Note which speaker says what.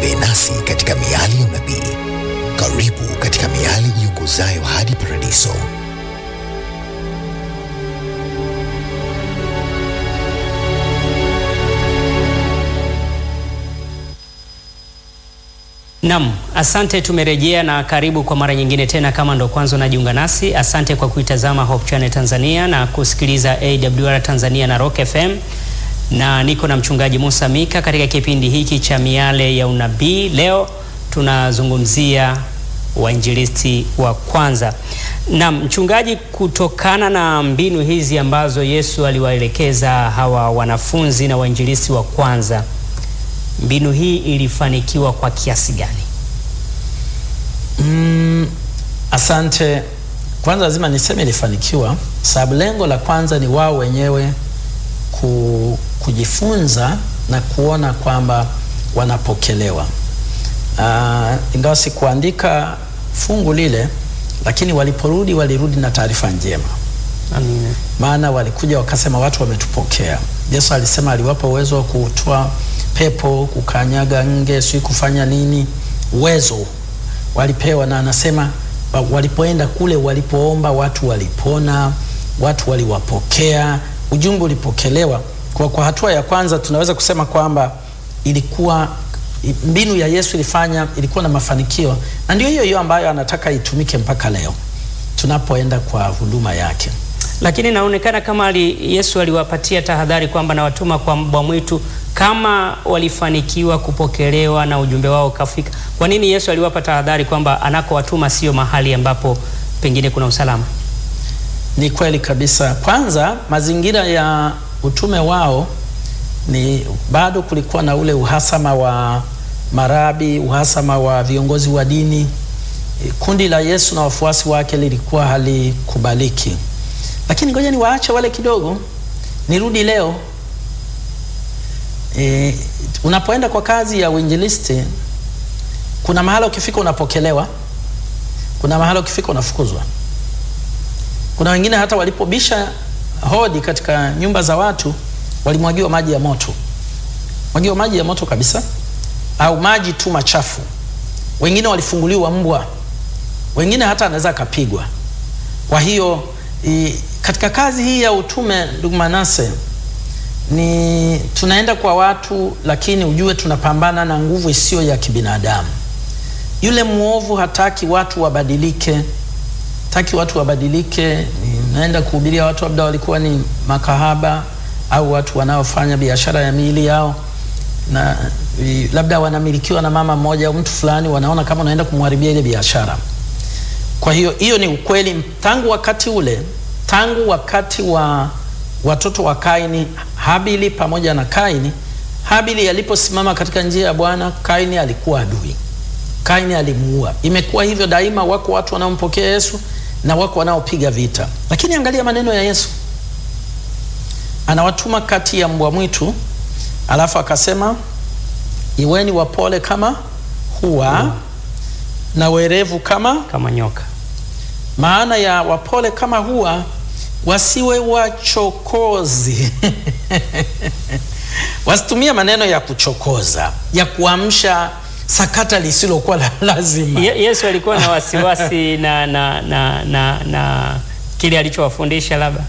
Speaker 1: Utembee nasi katika miali ya unabii. Karibu katika miali iongozayo hadi paradiso.
Speaker 2: Nam, asante. Tumerejea na karibu kwa mara nyingine tena. Kama ndo kwanza unajiunga nasi, asante kwa kuitazama Hope Channel Tanzania na kusikiliza AWR Tanzania na Rock FM, na niko na mchungaji Musa Mika katika kipindi hiki cha miale ya unabii. Leo tunazungumzia wainjilisti wa kwanza. Nam, mchungaji, kutokana na mbinu hizi ambazo Yesu aliwaelekeza hawa wanafunzi na wainjilisti wa kwanza mbinu hii ilifanikiwa kwa kiasi gani?
Speaker 3: Mm, asante. Kwanza lazima niseme ilifanikiwa, sababu lengo la kwanza ni wao wenyewe ku, kujifunza na kuona kwamba wanapokelewa. Uh, ingawa sikuandika fungu lile, lakini waliporudi walirudi na taarifa njema.
Speaker 2: Amina.
Speaker 3: Maana walikuja wakasema watu wametupokea. Yesu alisema aliwapa uwezo wa kutoa pepo, kukanyaga nge, si kufanya nini, uwezo walipewa, na anasema walipoenda kule, walipoomba watu walipona, watu waliwapokea, ujumbe ulipokelewa. Kwa, kwa hatua ya kwanza tunaweza kusema kwamba ilikuwa mbinu ya Yesu ilifanya, ilikuwa na mafanikio, na ndio hiyo hiyo ambayo anataka itumike mpaka leo tunapoenda kwa huduma yake.
Speaker 2: Lakini inaonekana kama ali, Yesu aliwapatia tahadhari kwamba nawatuma kwa mbwa mwitu. Kama walifanikiwa kupokelewa na ujumbe wao kafika, kwa nini Yesu aliwapa tahadhari kwamba anakowatuma sio mahali ambapo pengine kuna usalama?
Speaker 3: Ni kweli kabisa. Kwanza, mazingira ya utume wao ni bado kulikuwa na ule uhasama wa marabi, uhasama wa viongozi wa dini. Kundi la Yesu na wafuasi wake lilikuwa halikubaliki, lakini ngoja ni waache wale kidogo, nirudi leo. E, unapoenda kwa kazi ya uinjilisti, kuna mahala ukifika unapokelewa, kuna mahala ukifika unafukuzwa. Kuna wengine hata walipobisha hodi katika nyumba za watu walimwagiwa maji ya moto, mwagiwa maji ya moto kabisa, au maji tu machafu. Wengine walifunguliwa mbwa, wengine hata anaweza akapigwa. Kwa hiyo i, katika kazi hii ya utume, ndugu Manase, ni tunaenda kwa watu, lakini ujue tunapambana na nguvu isiyo ya kibinadamu. Yule mwovu hataki watu wabadilike, hataki watu wabadilike. Naenda kuhubiria watu labda walikuwa ni makahaba au watu wanaofanya biashara ya miili yao, na labda wanamilikiwa na mama mmoja au mtu fulani, wanaona kama unaenda kumharibia ile biashara. Kwa hiyo hiyo ni ukweli tangu wakati ule, tangu wakati wa watoto wa Kaini, Habili pamoja na Kaini. Habili aliposimama katika njia ya Bwana, Kaini alikuwa adui, Kaini alimuua. Imekuwa hivyo daima, wako watu wanaompokea Yesu na wako wanaopiga vita. Lakini angalia maneno ya Yesu, anawatuma kati ya mbwa mwitu, alafu akasema iweni wapole kama hua mm, na werevu kama
Speaker 2: kama nyoka.
Speaker 3: Maana ya wapole kama hua, wasiwe wachokozi wasitumie maneno ya kuchokoza, ya kuamsha sakata lisilokuwa la lazima.
Speaker 2: Ye, Yesu alikuwa na wasiwasi na, na, na, na, na kile alichowafundisha labda